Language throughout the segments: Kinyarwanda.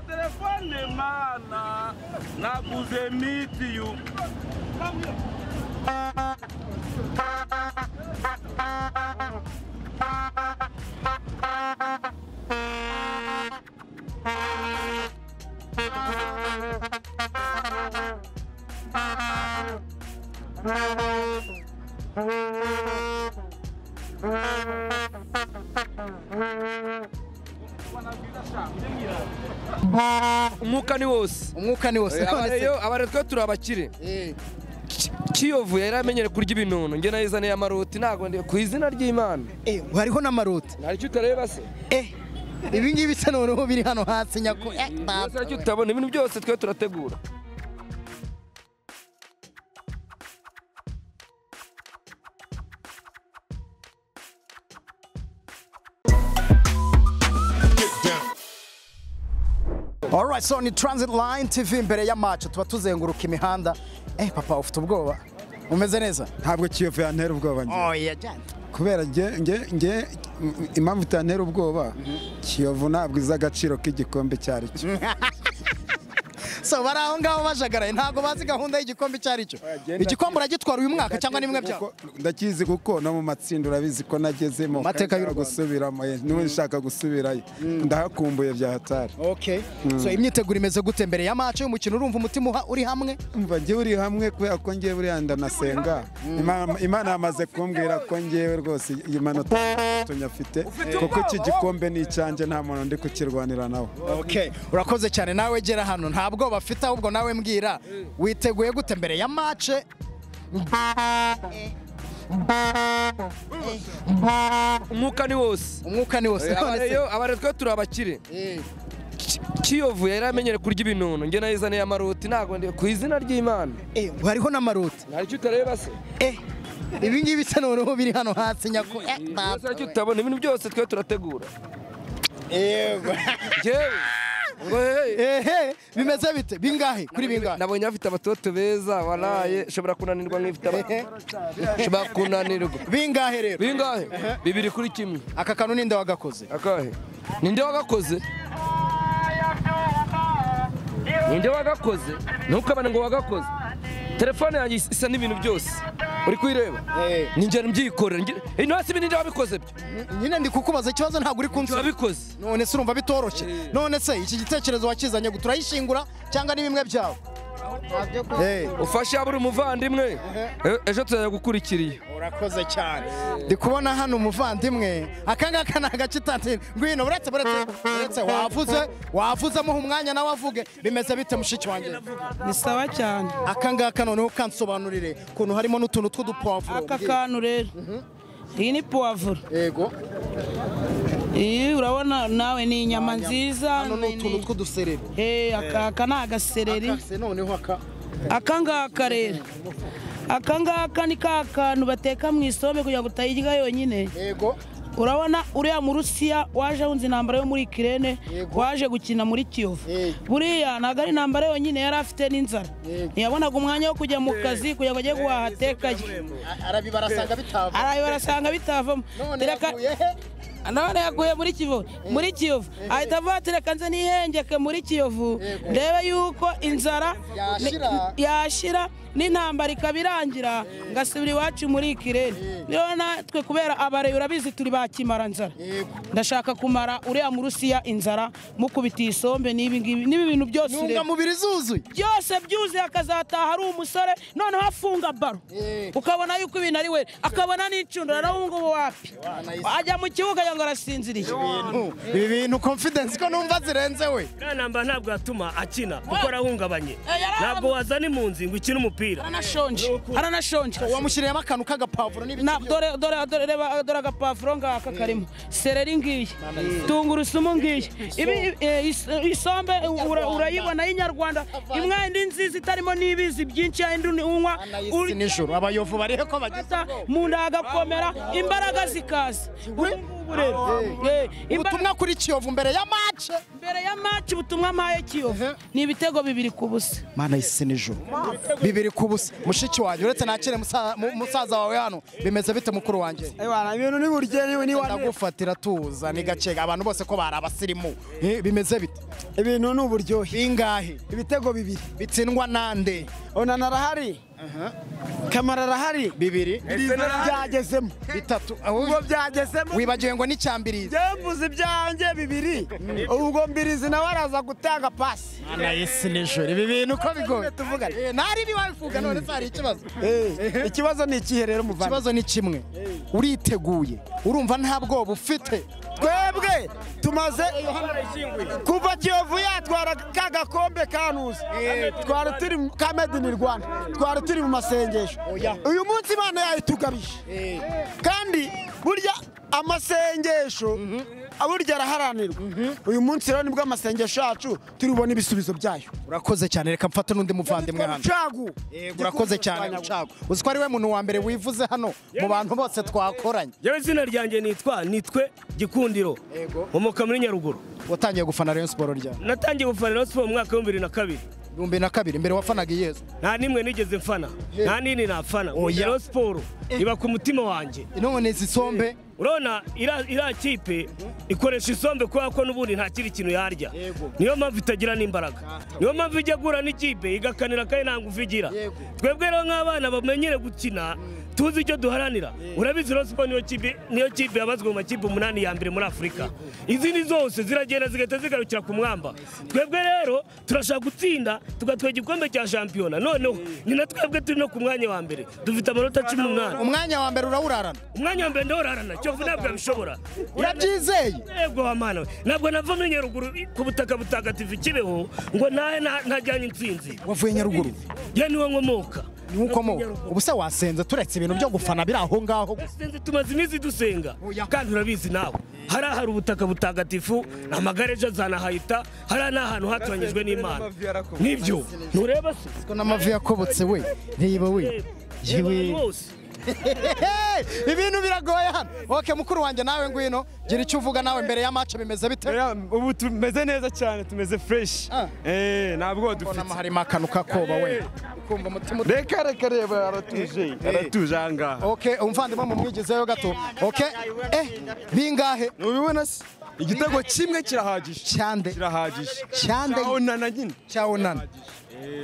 None mana naguze mitiyu umwuka ni wose umwuka ni wose none abaretwe turi abakire se Ki- kiyovu yari amenyere kurya ibinono njye nayizaniye amaroti ntago ndi- ku izina ry'imana Eh, ngo hariho n'amaroti ntaricyo utareba se Eh, ibi ngibi bisa noneho biri hano hasi nyako Eh, Byose data aricyo we. utabona ibintu byose twe turategura Alright, so ni Transit Line TV imbere y'amacu tuba tuzenguruka imihanda eh papa ufite ubwoba umeze neza ntabwo kiyovu yantera ubwoba njye oya jana kubera njye njye njye impamvu itantera ubwoba kiyovu ntabwo izi agaciro k'igikombe icyo ari cyo so bari aho ngaho bajagaraye ntabwo bazi gahunda y'igikombe icyo ari cyo Agenda- igikombe uragitwara uyu mwaka cyangwa nimwe byabo Kuko- ndakizi kuko no mu matsinda urabizi ko nagezemo Mateka y'u kandi nshaka Rwanda. gusubiramo eh, niba nshaka gusubirayo ndahakumbuye bya hatari okay so imyiteguro imeze gute mbere ya match y'umukino urumva umutima uha- uri hamwe umva njye uri hamwe kubera ko njye buriya ndanasenga Ima- imana yamaze kumbwira ko njyewe rwose iyi manota tunyafite kuko iki gikombe ni icyanjye nta muntu ndi kukirwanira nawe okay urakoze cyane nawe gera hano nta bwoba afite ahubwo nawe mbwira witeguye gute mbere ya match umwuka ni wose umwuka ni wose none se abaretwe turi abakire Eh, Ki- kiyovu yari amenyere kurya ibinono njye nayizaniye amaroti ntago ndi- ku izina ry'imana eh, ngo hariho n'amaroti ntaricyo utareba se Eh, ibi ngibi bisa noneho biri hano hasi nyako Eh, byose data aricyo we. utabona ibintu byose twe turategura Yego. njyewe ngo hehe ehe bimeze bite bingahe kuri bingahe nabonye bafite abatoto beza baraye nshobora kunanirwa nk'ifite abatoto nshobora kunanirwa bingahe rero bingahe bibiri kuri kimwe aka kantu ninde wagakoze akahe ninde wagakoze ninde wagakoze ntukabane ngo wagakoze telefone yanjye is- isa n'ibintu byose uri kuyireba Eh. ninjye mbyikorera njye- ino hasi ibi ninde wabikoze byo nyine ndi kukubaza ikibazo ntabwo uri kunsubiza wabikoze none se urumva bitoroshye none se iki gitekerezo wakizanye ngo turayishingura cyangwa ni bimwe byawe Eh, ufashe yaba uri umuvandimwe e- ejo tuzajya gukurikira iyo urakoze cyane ndi kubona hano umuvandimwe aka ngaka ni agace utatira ngwino uretse uretse uretse wavuze wavuze amuha umwanya nawe avuge bimeze bite mushiki wanjye ni sawa cyane aka ngaka noneho kansobanurire ukuntu harimo n'utuntu tw'udupavuro aka kantu rero iyi ni puwavuro yego iyi urabona nawe ni inyama Inyama. nziza hano ni ni- utuntu ni- tw'udusereri Eh, aka aka ni agasereri Akase noneho aka aka ngaka rero aka ngaka ni ka kantu bateka mu isombe kugira ngo utayirya yonyine yego urabona uriya mu rusiya waje ahunze intambara yo muri kirene Yego. waje gukina muri kiyovu Eh. buriya ntabwo ari intambara yonyine yari afite n'inzara Yego. ntiyabonaga umwanya wo kujya mu kazi kugira ngo ajye guhaha atekaye arabibarasanga bitava arabibarasanga bitavamo none Tereka- yavuye he none yaguye muri kivu muri kiyovu ahita avuga ati reka nze nihengeke muri kiyovu ndebe yuko inzara ni- Yashira. yashira n'intambara ikaba irangira ngasubira iwacu muri kirere rero natwe kubera abareyi urabizi turi ba kimaranzara Yego. ndashaka kumara uriya mu rusiya inzara mukubita isombe n'ibi ngibi n'ibi bintu byose ureba intungamubiri zuzuye byose byuzuye akazataha ari umusore noneho afunga baro Eh. ukabona yuko ibintu ari we akabona n'icundura nawe ngubu wapi ajya mu kibuga agira ngo arasinziriye ibi bintu confidence ko numva zirenze we kanamba ntabwo yatuma akina kuko arahungabanye Eh, yari- ntabwo wazana impunzi ngo ukine umupira aranashonje aranashonje wamushyiriyemo akantu k'agapavuro n'ibiti Na- dore dore dore reba dore agapavuro ngaka karimo sereri ngiyi tungurusumu ngiyi ibi ibi- eh, is- isombe ura- urayibona y'inyarwanda imwe indi nziza itarimo n'ibizi byinshi ya indi unywa by'isi nijoro abayovu barihe ko bagize gufata mu nda hagakomera imbaraga zikaza ubu ngubu rero Eh, imbaraga- ubutumwa kuri kiyovu mbere ya mace mbere ya maci ubutumwa mpaye kiyovu ni ibitego bibiri ku busa mana y'isi nijoro bibiri biri ku busa mushiki wanjye uretse nakire musa- mu- musaza wawe hano bimeze bite mukuru wanjye Ewana ibintu ni buryo ni wanepfo ndagufatira tuza ni gakega abantu bose ko bari abasirimu Eh, bimeze bite ibintu ni uburyohe bingahe ibitego bibiri bitsindwa nande onana arahari kamara arahari bibiri byagezemo bitatu ubwo ahubwo byagezemo wibagiwe ngo n'icyambirizi byemvuze ibyanjye bibiri ubwo mbirizi nawe araza gutanga pasi mana yesi n'ijoro ibi bintu uko bigoye tuvugane. Eh, ntari ibi wabivuga none se hari ikibazo Eh, ikibazo ni ikihe rero muvana ikibazo ni kimwe uriteguye urumva nta bwoba ufite twebwe tumaze kuva kiyovu yatwara ka gakombe kanuze twari turi mu ka made in rwanda twari turi mu masengesho Oya. uyu munsi imana yayitugabije kandi burya amasengesho burya araharanirwa uyu munsi rero nibwo amasengesho yacu turi bubone ibisubizo byayo urakoze cyane reka mfate n'undi muvandimwe hano rucagu Yego, urakoze cyane rucago uzi ko ari we muntu wa mbere wivuze hano mu bantu bose twakoranye yewe izina ryanjye nitwa nitwe gikundiro nkomoka muri nyaruguru watangiye gufana rayon siporo ryari natangiye gufana Rayon Sport mu mwaka w'ibihumbi bibiri na kabiri ibihumbi na kabiri mbere wafanaga iyezu nta nimwe nigeze mfana nta nini nafana Oya. Rayon Sport iba ku mutima wanjye none zisombe urabona iriya iriya kipe ikoresha isombe kubera ko n'ubundi nta kindi kintu yarya Yego. niyo mpamvu itagira n'imbaraga niyo mpamvu ijya guhura n'ikipe igakanira kandi nta ngufu igira Yego. twebwe rero nk'abana bamenyere gukina tuzi icyo duharanira urabizi rero siporo niyo kipe niyo kipe yabazwe mu makipe umunani ya mbere muri afurika izindi zose ziragenda zigahita zigarukira ku mwamba twebwe rero turashaka gutsinda tugatwara igikombe cya shampiyona noneho ni na twebwe turi no ku mwanya wa mbere dufite amanota cumi n'umunani umwanya wa mbere urawurarana umwanya wa mbere ndawurarana kiyovu ntabwo yabishobora urabyizeye yego wa mana we ntabwo nava muri nyaruguru ku butaka butagatifu kibeho ngo ntahe nta- ntajyanye intsinzi wavuye nyaruguru ye niwe nkomoka niho ukomoka ubu se wasenze turetse ibintu byo gufana biri aho ngaho gusa. Sinzi, tumaze iminsi dusenga kandi urabizi nawe hariya hari ubutaka butagatifu amagare ejo azanahahita hariya ni ahantu hatoranyijwe n'imana nibyo ntureba se ko n'amavi yakobotse we reba we yewe rwose Hey, ibintu biragoye hano oke mukuru wanjye nawe ngwino gira icyo uvuga nawe mbere ya match bimeze bite ubu tumeze neza cyane tumeze fresh Ah. eh ntabwo dufite ubonamo harimo akantu kakoba we kumva umutima ut- reka reka reba aratuje aratuje ahangaha oke umuvandimwe mumwigizeyo gato oke eh bingahe ntubibona se igitego kimwe kirahagije cyande kirahagije cyande onana nyine cyawunana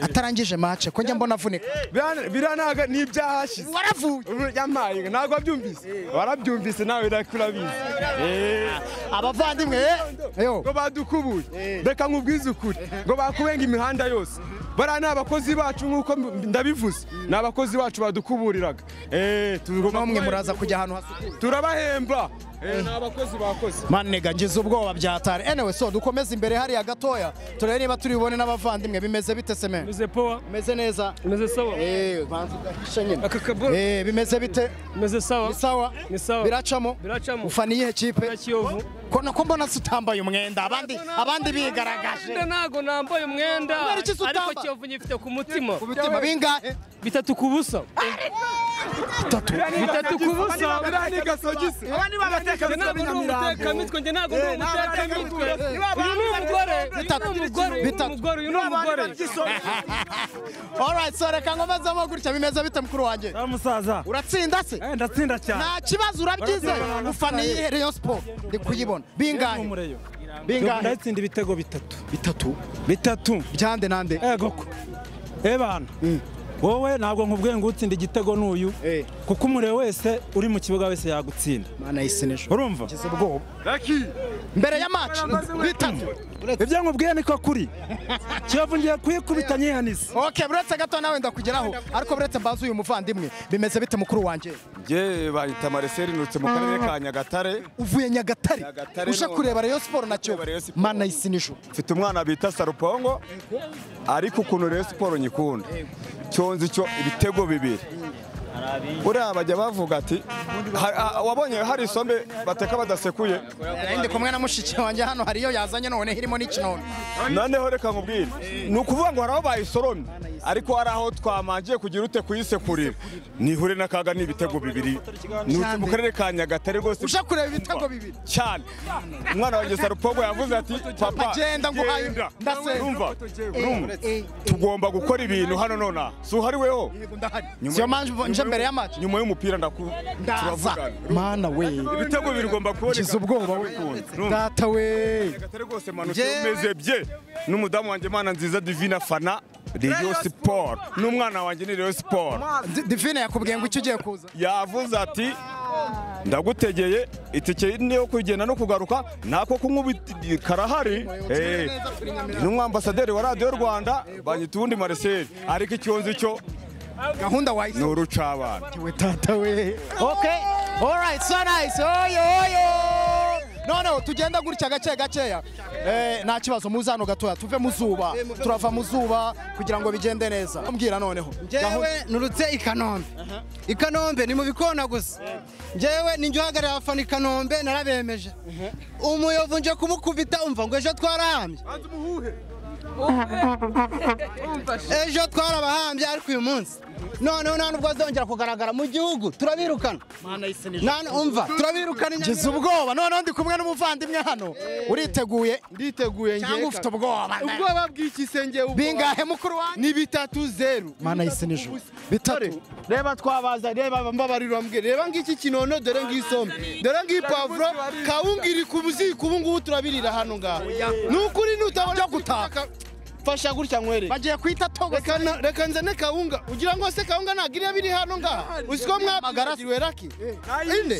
atarangije match ko njya mbona avunika Birana- biranaga ni ibyahashize waravuye Ubu yamaye ntabwo wabyumvise warabyumvise nawe nakurabizi abavandimwe eh yo ngo badukubuye reka nkubwize ukuri ngo bakubenga imihanda yose bariya ni abakozi bacu nk'uko mb- ndabivuze ni abakozi bacu badukuburiraga Eh, tugomba namwe kubahe- muraza kujya ahantu hasukuye turabahemba Eh, ni abakozi bakoze manega ngize ubwoba byatari anyway so dukomeze imbere hariya gatoya turebe niba turi bubone n'abavandimwe bimeze bite semeni meze powa bimeze neza meze sawa eh banza ugahisha nyine aka kaboro eh bimeze bite meze sawa ni sawa Ni sawa. biracamo Biracamo. ufana iyihe kipe kiyovu ko nako mbona se utambaye umwenda abandi abandi bigaragaje ntabwo nambaye umwenda Kubera iki se utamba? ariko kiyovu nyifite ku mutima ku bitima bingahe bitatu ku busa bitatu bitatu ku busa ni gasogisi Njye ntabwo ndi umutekamimitwe njye ntabwo ndi umutekamimitwe uyu ni umugore uyu ni Bitatu. umugore uyu ni Bitatu. umugore uyu ni umugore alright so reka nkomezemo gutya bimeze bite mukuru wanjye musaza uratsinda se ndatsinda cyane nta kibazo urabyizeye ufana iyihe rayon sport ndi kuyibona bingahe umureyo bingahe ndatsinda ibitego bitatu bitatu bitatu byande nande ego ko ebana wowe ntabwo nkubwiye ngo utsinde igitego n'uyu Eh. kuko umurebe wese uri mu kibuga wese yagutsinda mana yisinejo urumva ngize ubwoba mbere ya match bitatu ibyo nkubwiye niko kuri kiyovu ngiye kuyikubita nyihanize okay buretse gato nawe ndakugeraho ariko buretse mbaza uyu muvandimwe bimeze bite mukuru wanjye njye bahita mareseri nutse mu karere ka nyagatare uvuye nyagatare Nyagatare uje no- kureba rayon sport na kiyovu Rayon Sport. mana yisinejo mfite umwana bita sarupongo ariko ukuntu rero siporo nyikunda cyonze icyo ibitego bibiri uriya bajya bavuga ati "Ha- ha- wabonye hari isombe bateka badasekuye ndi kumwe na mushiki wanjye hano hari iyo yazanye none irimo n'ikinono noneho reka nkubwire ni ukuvuga ngo hari aho bayisoromye ariko hari aho twamangiye kugira ute kuyisekurira nihure n'akaga ni ibitego bibiri Ni- mu karere ka nyagatare rwose uje kureba ibitego bibiri cyane umwana wanjye sarupogo yavuze ati papa Agenda nguhaye, genda." ndasenga. Urumva? Urumva? tugomba gukora ibintu hano nonaha si uhari weho siyo mpamvu nje mbere y'amacu nyuma y'umupira ndaku ndaza turavugana. mana we ibitego bibiri ugomba kuboneka kiza ubwoba we data we Nyagatare rwose manutse umeze bye n'umudamu wanjye mana nziza divina fana Rayon Sport n'umwana wanjye ni Rayon Sport Di- divine yakubwiye ngo icyo ugiye kuza yavuze ati ndagutegeye itike niyo kugenda no kugaruka nako kunywa ibiti- karahari Eh, ni umwambasaderi wa radiyo rwanda banyita ubundi mariseli ariko icyonzi cyo gahunda ni wayise urucabana we tata we okay all right so nice oyo oyo noneho tugenda gutya gake gakeya eh, nta kibazo muze hano gatoya tuve mu zuba turava mu zuba kugira ngo bigende neza mbwira noneho njyewe nurutse i kanombe i kanombe ni mu bikona gusa njyewe ninjye uhagarariye abafana i kanombe narabemeje umuyovu nje kumukubita umva ngo ejo twarahambye ejo twarabahambye ariko uyu munsi noneho nta nubwo azongera kugaragara mu gihugu turabirukana Nta- umva turabirukana inyanya- ngize ubwoba noneho ndi kumwe n'umuvandimwe hano uriteguye nditeguye cyangwa ufite ubwoba ubwoba bw'ikisenge bingahe mukuru wanjye ni bitatu zeru mana yise nijoro bitatu reba twabaza reba mbabarira mbwe reba ngiki kinono dore ngisombe dore ngipavuro kawungiri ku buziko ubu ngubu turabirira hano ngaho ni ukuri nutabona Byo gutaka. fasha gutya nkwere bagiye kwita togo reka na- reka nzane kawunga ugira ngo se kawunga ntabwo iriya biri hano ngaha usiko mwabagaragiwe raki inde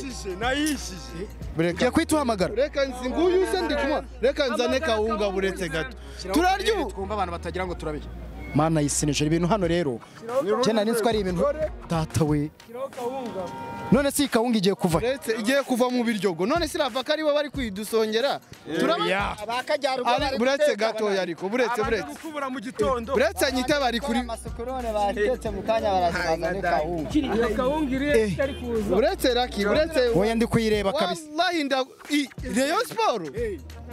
ugiye kwita uhamagara reka nzi nguyu se ndi kumwa reka nzane kawunga buretse gato turarya ubu twumva abantu batagira ngo turabye mana yise nijoro ibintu hano rero njye nari nzi ko ari ibintu data we none si kawunga igiye kuva uretse igiye kuva mu biryogo none sirava ko aribo bari kwidusongera turabona Ari- buretse gatoya ariko buretse buretse gukubura mu gitondo buretse nyite bari kuri buretse raki buretse wowe ndi kuyireba kabisa wallahi nda i- Rayon Sport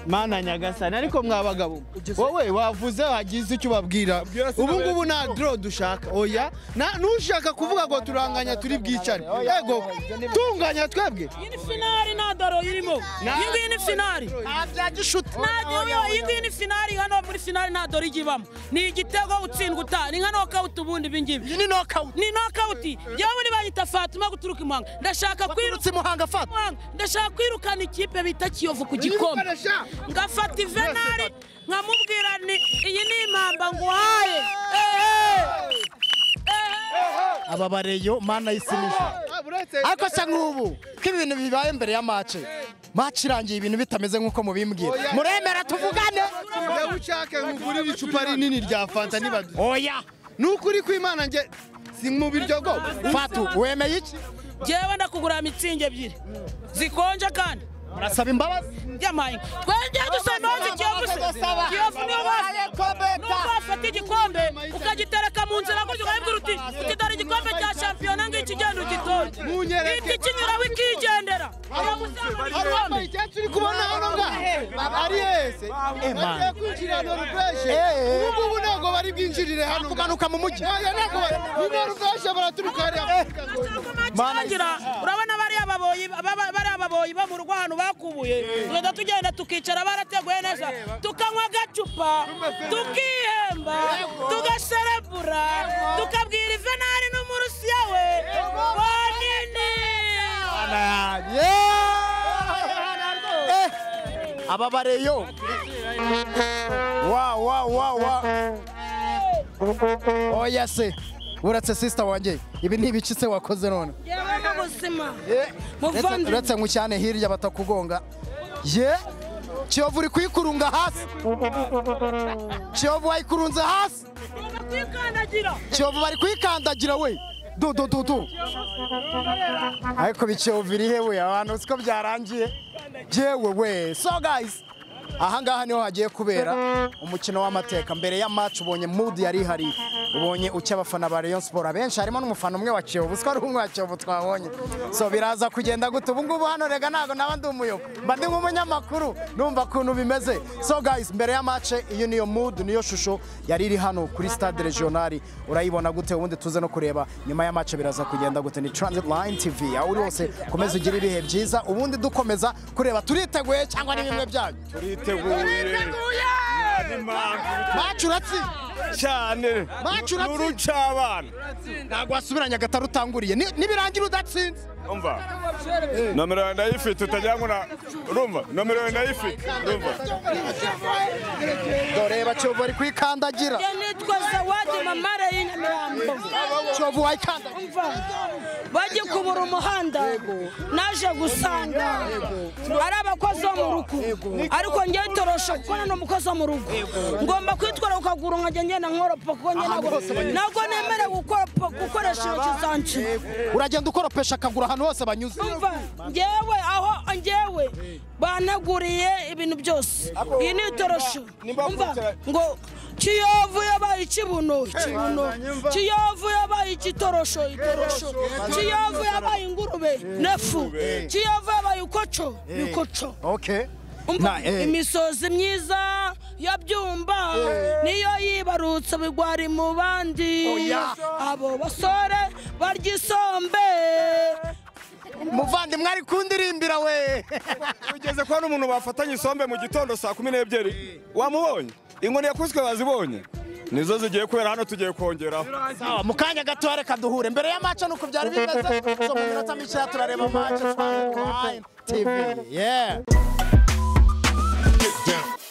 mana nyagasani ariko mwa bagabo wowe wavuze wagize icyo ubabwira ubu ngubu nta draw dushaka oya Na- nushaka kuvuga ngo turanganya turi bwicare yego tunganya twebwe iyi ni finari nta doro irimo iyi ngiyi ni finari iyi ngiyi ni finari hano muri finari nta doro ijya ibamo ni igitego utsindwa uta ni nka nokawuti ubundi ibi ngibi iyi ni nokawuti ni nokawuti yewe ntibanyita fatuma guturuka imanga ndashaka wirutse kwiruka muhanga fata ndashaka kwirukana ikipe bita kiyovu ku gikombe ngafata ivenari nkamubwira ni iyi ni impamba nguhaye ehe aba bareyo mana yise nijoro Ah, buretse ariko se nk'ubu ko ibintu bibaye mbere ya mace mace irangiye ibintu bitameze nk'uko mubimbwira muremera tuvugane Njyewe ushake nkugurire icupa rinini rya fanta nibadu oya nukuri kwimana nge si mu biryogo fatu wemeye iki jyewe ndakugura mitsingi ebyiri zikonje kandi murasaba imbabazi yamaye twenge dusa nozi kiyovu se kiyovu niyo bafite nuko wafata igikombe ukagitereka mu nzira gutyo ukabibwira uti uti dore igikombe cya shampiyona ngiki genda ugitonde Munyereke. iki kinyuraho ikigendera uramusamura igikombe icyatsi uri kubona hano ngaha ari hese bagiye kwinjira hano rufreshe ubu ngubu ntabwo bari bwinjirire hano kumanuka mu mujyi ntabwo bari niba rufreshe baraturuka hariya kumakirangira urabona bariya baboyi baba- bariya baboyi bo mu rugo ahantu bakubuye tugenda tugenda tukicara barateguye neza tukanywa agacupa tukihemba tugaserebura tukabwira ivenari n'umurusiya we bonini Eh, aba bareyo wa wa wa wa oya se uretse sisita wanjye ibi ni ibiki se wakoze none yewe n'ubuzima Uretse- muvandimwe uretse ngo cyane hirya batakugonga ye kiyovu uri kuyikurunga hasi kiyovu wayikurunze hasi kwikandagira kiyovu bari kuyikandagira we du du du du ariko biciye biri he we abantu siko byarangiye jewe we so guys ahangaha niho hagiye kubera umukino w'amateka mbere ya match ubonye mood yari ihari ubonye ucya abafana ba Rayon Sport abenshi harimo n'umufana umwe wa Kiyovu siko ari umwe wa Kiyovu twabonye so biraza kugenda gute ubu ngubu hano rega ntabwo naba ndi umuyoko mba ndi nk'umunyamakuru numva ukuntu bimeze so guys mbere ya match iyo niyo mood niyo shusho yari iri hano kuri stade regionali urayibona gute ubundi tuze no kureba nyuma ya match biraza kugenda gute ni transit line tv aho uri hose komeza ugire ibihe byiza ubundi dukomeza kureba turiteguye cyangwa ni bimwe byanyu Macu uratsinda cyane Macu uratsinda. n'urucabana ntabwo wasubiranya agatari utanguriye Ni- nibirangira udatsinze umva nomero yawe ndayifite utajya ngo na urumva nomero yawe ndayifite urumva dore bacovu ari kuyikandagira nitwa zawadi mamara y'inyamirambo covu wayikandagira bajye kubura umuhanda naje gusanga ari abakozi bo mu rugo ariko ngewe torosha kuko nani umukozi wo mu rugo ngomba kwitwara ku kaguru nkajya ngenda nkoropa kuko njye ntabwo ntabwo nemerewe gukoropa gukoresha intoki zanje uragenda ukoropesha akaguru ahantu hose banyuze umva ngewe aho ngewe baneguriye ibintu byose iyi ni itorosho umva ngo kiyovu yabaye ikibuno ikibuno kiyovu yabaye ikitorosho itorosho kiyovu yabaye ingurube nefu kiyovu yabaye ukoco bikoco okay umva Na, eh. imisozi myiza ya byumba niyo yibarutse bigwari mu bandi Oya. abo basore barya isombe muvandimwe ari kundirimbira we ugeze kubona umuntu bafatanye isombe mu gitondo saa kumi n'ebyiri wamubonye inkoni yakubiswe bazibonye nizo zigiye kubera hano tugiye kongeraho sawa mu kanya gato reka duhure mbere ya mace nuko byari bimeze so mu minota mikeya turareba mace tv yeah Get down.